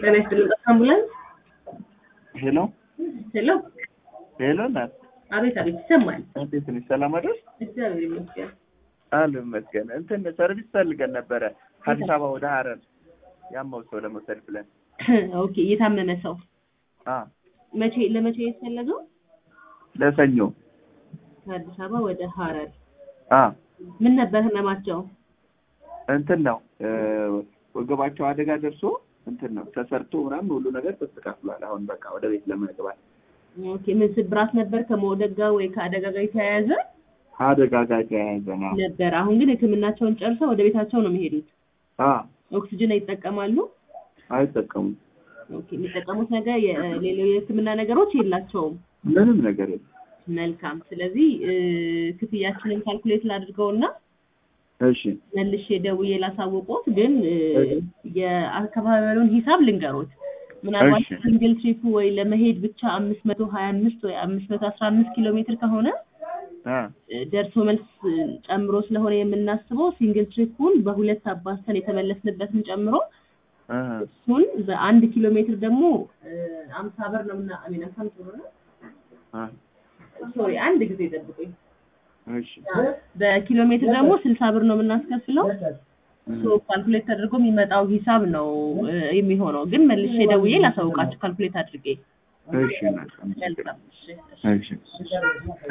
ጤና ይስጥልኝ። አምቡላንስ ሄሎ ሄሎ። ሄሎ ናት። አቤት አቤት፣ ይሰማል። እንዴት ነሽ? ሰላም አይደል? እግዚአብሔር ይመስገን። አሉ ይመስገን። እንትን ሰርቪስ ፈልገን ነበረ ከአዲስ አበባ ወደ ሀረር ያመው ሰው ለመውሰድ ብለን። ኦኬ፣ የታመመ ሰው አ መቼ ለመቼ የተፈለገው? ለሰኞ ከአዲስ አበባ ወደ ሀረር። አ ምን ነበር ህመማቸው? እንትን ነው እ ወገባቸው አደጋ ደርሶ እንትን ነው ተሰርቶ ምናምን ሁሉ ነገር ተስተካክሏል። አሁን በቃ ወደ ቤት ለመግባት ኦኬ፣ ምን ስብራት ነበር ከመውደቅ ጋር ወይ ከአደጋ ጋር የተያያዘ አደጋ ጋር የተያያዘ ነው። ነበር? አሁን ግን ሕክምናቸውን ጨርሰው ወደ ቤታቸው ነው የሚሄዱት። አ ኦክሲጅን ይጠቀማሉ? አይጠቀሙም። ኦኬ፣ የሚጠቀሙት ነገር የሌሎች የሕክምና ነገሮች የላቸውም። ምንም ነገር የለም። መልካም። ስለዚህ እ ክፍያችንን ካልኩሌት ላድርገውና እሺ መልሼ ደውዬ ላሳወቁት፣ ግን እ እሺ። የአካባቢውን ሂሳብ ልንገሩት። ምናልባት እሺ። ሲንግል ትሪፑ ወይ ለመሄድ ብቻ አምስት መቶ ሀያ አምስት ወይ አምስት መቶ አስራ አምስት ኪሎ ሜትር ከሆነ አ እ ደርሶ መልስ እ ጨምሮ ስለሆነ የምናስበው ሲንግል ትሪፑን በሁለት አባዝተን የተመለስንበትን ጨምሮ አ እሱን በአንድ ኪሎ ሜትር ደግሞ አምሳ ብር ነው ምና አሚን አምሳ ብር ነው አ ሶሪ አንድ ጊዜ ጠብቁኝ። እሺ በኪሎ ሜትር ደግሞ ስልሳ ብር ነው የምናስከፍለው። ሶ ካልኩሌት ተደርጎ የሚመጣው ሂሳብ ነው እ የሚሆነው። ግን መልሼ ደውዬ ላሳውቃችሁ ካልኩሌት አድርጌ። እሺ ናት። መልካም እሺ፣ እሺ። እሺ